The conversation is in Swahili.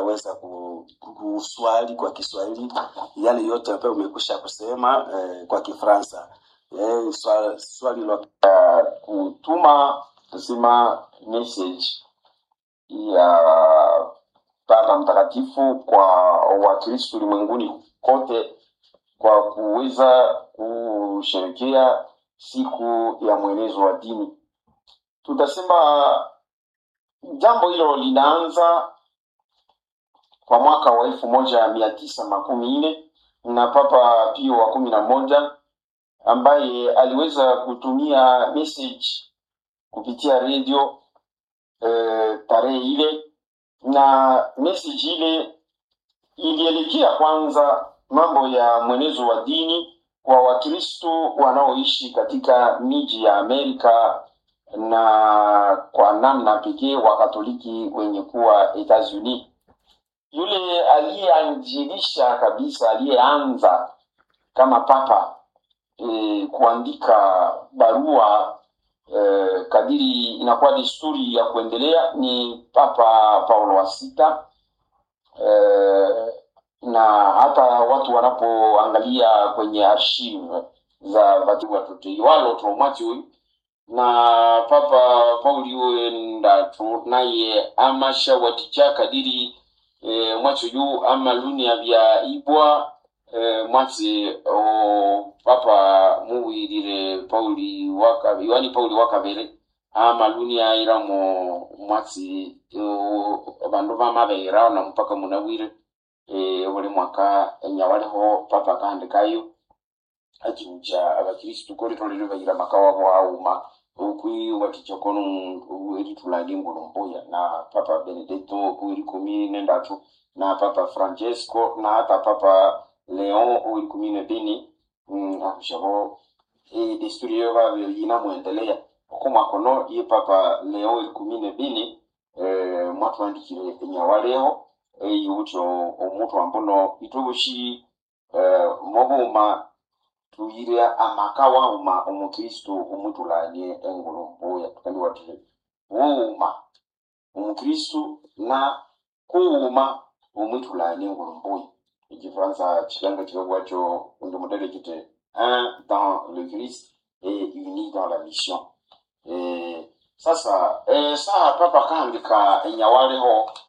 utaweza ku- kuswali kwa Kiswahili yale yote ambayo umekwisha kusema eh, kwa Kifaransa. Eh, swali, swali la kutuma kusema message ya Baba Mtakatifu kwa Wakristo ulimwenguni kote kwa kuweza kusherekea siku ya mwenezo wa dini. Tutasema jambo hilo linaanza kwa mwaka wa elfu moja mia tisa makumi nne na Papa Pio wa kumi na moja ambaye aliweza kutumia message kupitia redio eh, tarehe ile na message ile ilielekea kwanza mambo ya mwenezo wa dini kwa Wakristo wanaoishi katika miji ya Amerika na kwa namna pekee Wakatoliki wenye kuwa Etats-Unis. Yule aliyeanjilisha kabisa, aliyeanza kama papa e, kuandika barua e, kadiri inakuwa desturi ya kuendelea ni Papa Paulo wa sita eh, na hata watu wanapoangalia kwenye archive za Vatican watuteiwalo tromati huyu na Papa Pauli huenda tu naye amasha waticha kadiri e, mwacho juu ama lunia vya ibwa e, mwatsi o Papa muwirire Pauli waka Yohani Pauli wakabere ama lunia iramo mwatsi o, bandu bamabera na mpaka munawire e, buli mwaka enyawaliho papa kahandikayo ajibuja abakristu kori tolero bagira makawabo auma ukwi watichokono eri tulandi ngulumbuya na papa benedetto uri kumi nendatu na papa francesco na hata papa leon uri kumi na bini mm, akushabo e, desturi yo babe inamwendelea okumakono ye papa leon uri kumi na bini eh, mwatwandikire enyawaleho eyuti omuntu ambuno itubushi eh, mobuma tuyire amaka wauma omukristo omutulanie engulumbuya tukandi wati wuuma omukristo na kuuma omwitulanie engulumbuya ekifaransa kikanga kikabwacho ndi mudele kiti un dans le christ et uni dans la mission eh, sasa eh, saa papa kahandika enyawaleho